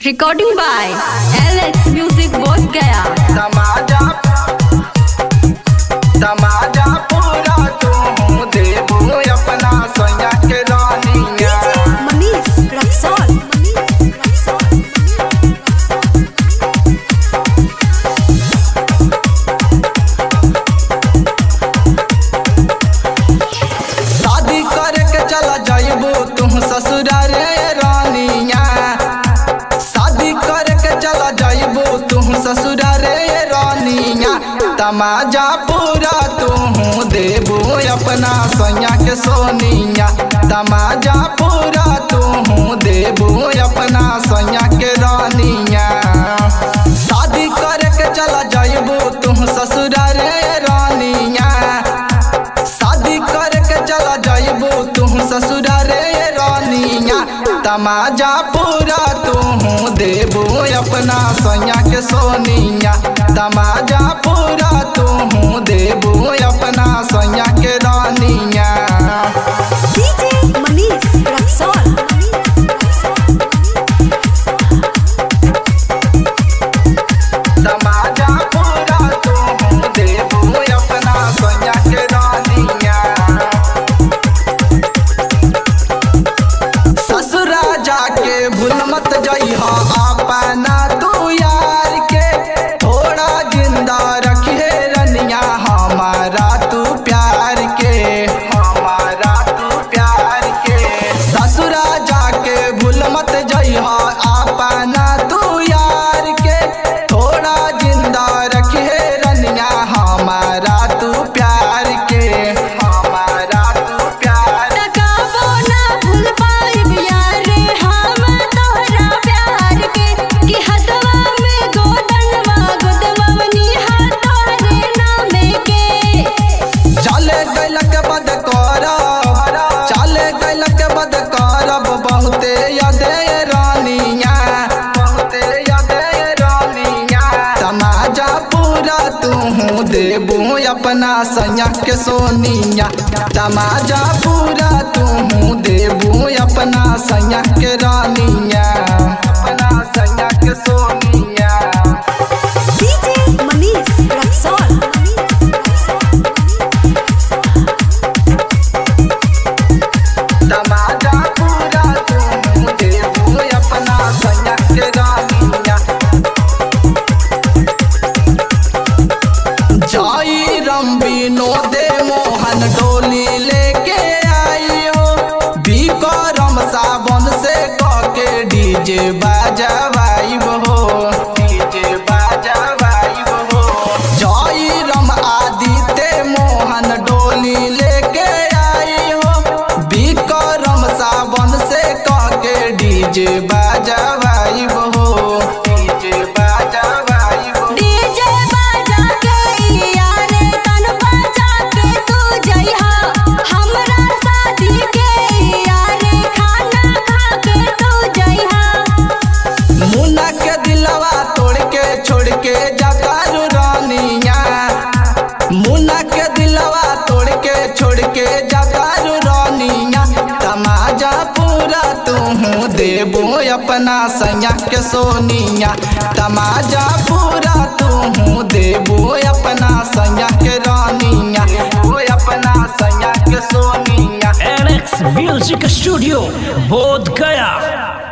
Recording by LX Music Both Gaya. तमाजा तमाजा पूरा तू देबू अपना सोया के रानिया Manish Raksol. शादी करे के चला जाइबू तू ससुराल रे रानिया शादी करे के चला जाइबू तू ससुराल रे रानिया तमाजा पूरा तू देबू अपना सोया के सोनिया तमाजा पूरा तू देबू अपना सोया के रानिया शादी करे के चला जाइबू तू ससुराल रे रानिया शादी करके चला जाइबू तू ससुराल रे रानिया तमाजा पूरा तू देबू अपना सोया के सोनिया तमाजा पूरा तू देबू अपना सोया के रानिया DJ Manish Raksol. तमाजा पूरा तू देबू अपना सोया के रानिया ससुरा जाके भूल मत जइहा अपना तू यार के थोड़ा जिंदा रखिए रनिया हमारा तू प्यार के हमारा तू प्यार के ससुरा जाके भूल मत जइहा अपना तू यार के थोड़ा जिंदा रखिए रनिया हमारा तू प्यार के हमारा तू प्यार टकावो ना भूल पाइब यारे हम तोहरा प्यार के कि हदवा में गोदनवा गोदवनी हा तोहरे नामे के चले गैलक बद करब चले गैलक बद करब बहुते यादे रानिया बहुते यादे रानिया तमाजा पूरा तू देबू अपना सैया के सोनिया तमाजा पूरा तू देबू अपना सैया के रानिया अपना सैया के सोनिया DJ Manish Raksol. तमाजा पूरा तू देबू अपना सैया के रानिया जाई रंबीनो दे मोहन डोली लेके आई हो बीकरम सावन से कह के डीजे बाजवाई हो डीजे बाजवाई हो जाई रम आदित्य मोहन डोली लेके आई हो बीकरम सावन से कह के डीजे बाजवाई हो डीजे बाजवाई हो डीजे बाजा के यारे तन बजा के तू जइहा हमरा शादी के यारे खाना खा के तू जइहा मुन्ना के दिलवा तोड़ के छोड़ के जाता रू रानिया मुन्ना के दिलवा तोड़ के छोड़ के जाता रू रानिया तमाजा पूरा तू देबू अपना सैया के सोनिया तमाजा पूरा तू देबू अपना सैया के रानिया वो अपना सैया के सोनिया एलेक्स म्यूजिक स्टूडियो बोध गया